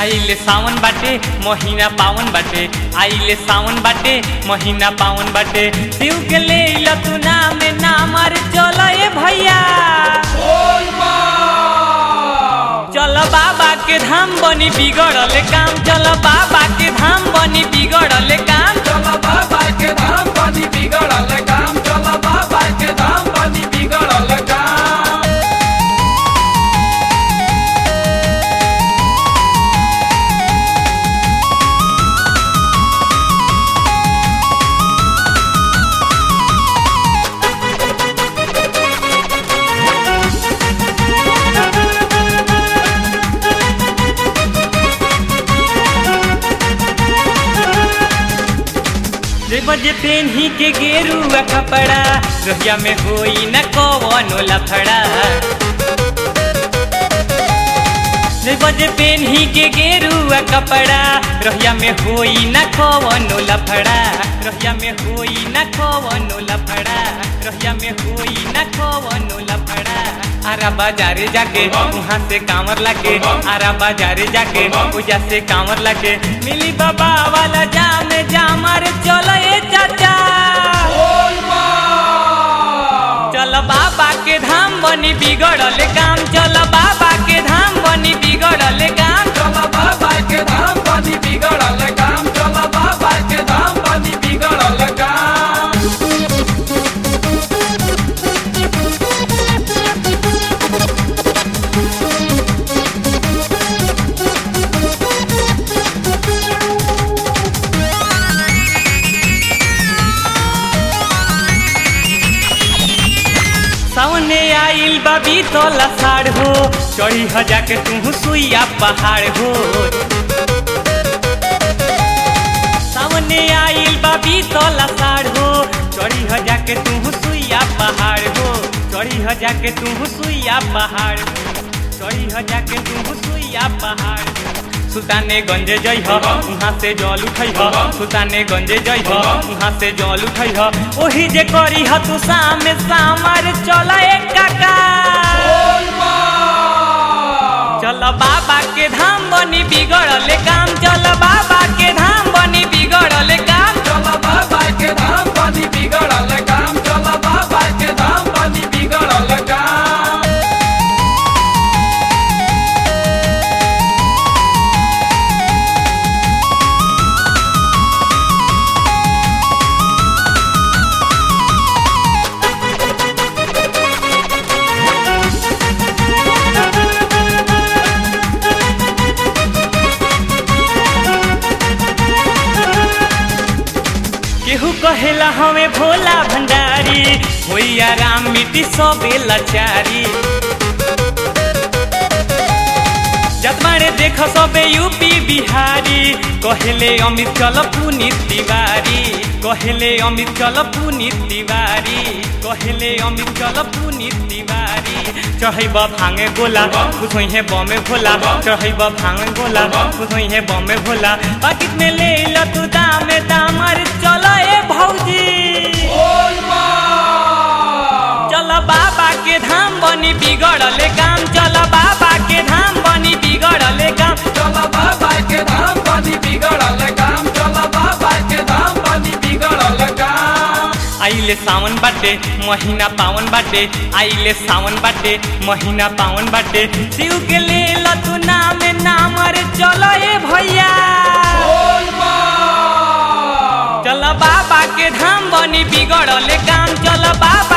आइले सावन बाटे महीना पावन बाटे आइले सावन बाटे महीना पावन बाटे शिव के ले ल तू नाम नाम अरे चलो ए भैया चल बाबा के धाम बनी बिगड़ल काम चल बाबा के धाम बनी बिगड़ल काम चला बाबा के धाम बनी बिगड़ल काम चला बाबा के धाम बनी बिगड़ल काम रे बजे पेन्ही के गेरुआ कपड़ा रोहिया में होई न कवनो लफड़ा रे बजे पेन्ही के गेरुआ कपड़ा रोहिया में होई न कवनो लफड़ा रोहिया में होई न कवनो लफड़ा रोहिया में होई न कवनो लफड़ा आरा बाजारे जाके वहाँ से कांवर लाके आरा बाजारे जाके पूजा से कांवर लाके मिली बाबा वाला जाम जाम अरे चलो ए चाचा चल बाबा के धाम बनी बिगड़ल काम चल बाबा के धाम बनी बिगड़ल काम चला बाबा के धाम बनी बिगड़ल काम चला बाबा के धाम बनी बिगड़ल काम सावने आइल बाबी तोला साड़ हो चढ़ी हजा के तू सुइया पहाड़ हो सावने आइल बाबी तोला साड़ हो चढ़ी हजा के तू सुइया पहाड़ हो चढ़ी हजा के तू सुइया पहाड़ हो चढ़ी हजा के तू सुइया पहाड़ हो सुल्ताने गंजे जई ह वहाँ से जल उठई ह सुल्ताने गंजे जई ह वहाँ से जल उठई ह ओही जे करी ह तू सामे सामर चल एक काका चल बाबा के धाम बनी बिगड़ल काम चल बाबा के धाम बनी बिगड़ल काम चला बाबा के धाम बनी बिगड़ल काम चला बाबा के धाम बनी बिगड़ल काम केहू कहेला हमें भोला भंडारी होई आराम मिट्टी सबे लाचारी जतमारे देख सबे यूपी बिहारी कहेले अमित चल पुनीत तिवारी कहेले अमित चल पुनीत तिवारी कहेले अमित चल पुनीत तिवारी चढ़ैब भांगे गोला खुश होइ है बमे भोला चढ़ैब भांगे गोला खुश होइ है बमे भोला पाकिट में ले ल तू दामे दामर चल ए भौजी चल बाबा के धाम बनी बिगड़ल काम चल बाबा के धाम बनी बिगड़ल काम चला बाबा के धाम बनी बिगड़ल काम चला बाबा के धाम बनी बिगड़ल काम आइले सावन बाटे महीना पावन बाटे आइले सावन बाटे महीना पावन बाटे शिव के ले ल तू नाम नाम अरे चल ए भैया चल बाबा के धाम बनी बिगड़ल काम चल बाबा